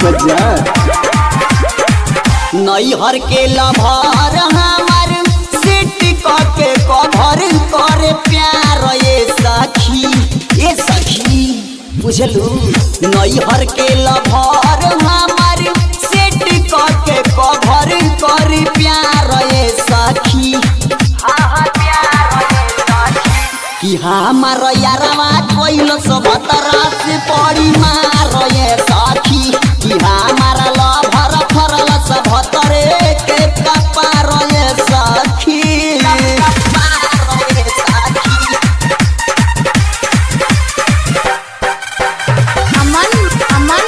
बजा नैहर के लभर हमार सेट के कभर करे प्यार ये सखी ये सखी बुझलू नैहर के लभर हमार सेट के कभर करे प्यार ये सखी कि हमार यारवा कोइल सब तरस पड़ी मार ये सखी कि हमार लभर फरल सब तरे के कपार ये सखी कपार ये सखी अमन अमन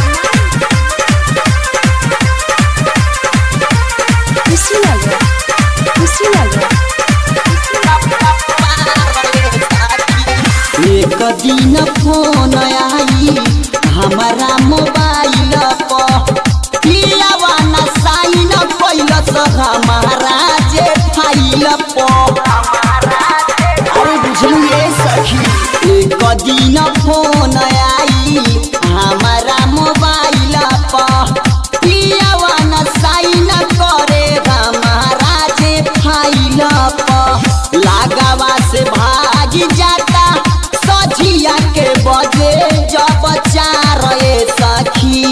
कुशीनगर कुशीनगर एक दिन फोन आई हमारा मोबाइल पर पियावा न साइन कैलस हमारा जे फाइल पर अरे बुझलू ये सखी एक दिन फोन आई हमारा मोबाइल पर पियावा न साइन करे हमारा जे फाइल पर लगावा से भाग जाता सझिया के बजे जब चार ये सखी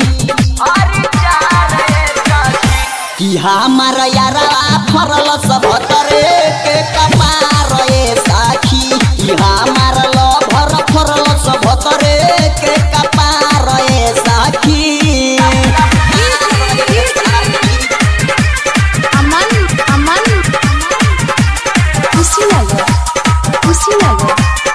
कि हमार यारा फरल सब तरे के कपार ये साखी कि हमार लभर फरल सब तरे के कपार ये साखी अमन अमन कुशीनगर कुशीनगर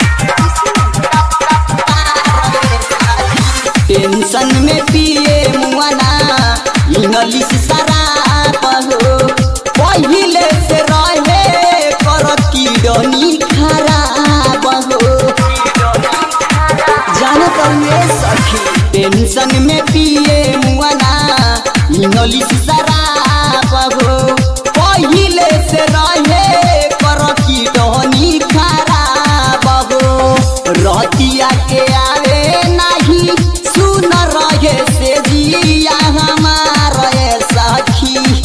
टेंशन में पिए मुआना इंग्लिश शराब हो पहिले से रहे कर किडनी खराब हो जानत हुए सखी टेंशन में पिए मुआना इंग्लिश शराब हो पहिले से रहे कर किडनी खराब हो रतिया के आवे नहीं सुन रहे से जिया हमार ये सखी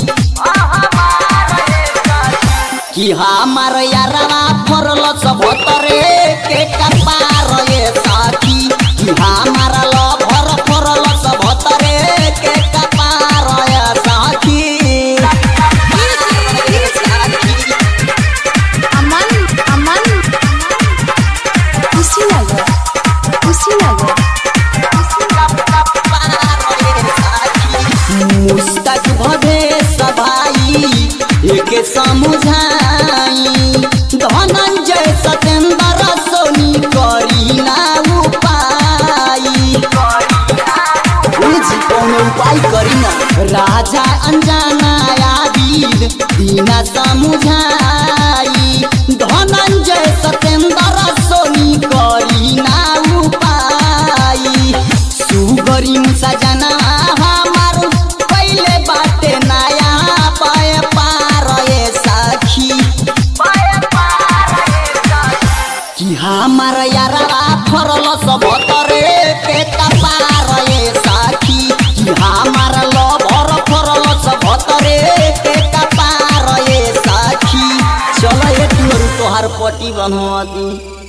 कि हमार यारवा फरल सब तरे के कपार ये साथी कि हमार लभर फरल सब तरे के कपार ये साथी अमन अमन कुशीनगर कुशीनगर मुस्तक भवे सभाई एक समुझाई धनंजय सतेंद्र सोनी करी ना उपाई जी कौन उपाय करी ना राजा अनजाना आदिल दीना समुझाई धनंजय सतेंद्र सोनी करी ना उपाय सुगरी सजना हमार पहले बाटे नया पाए पार ये सखी कि हमार यारवा फरल सब तरे के कपार ये साखी कि हमार लभर फरल सब तरे के कपार ये साखी चल ये तोहर पटी बनवा दी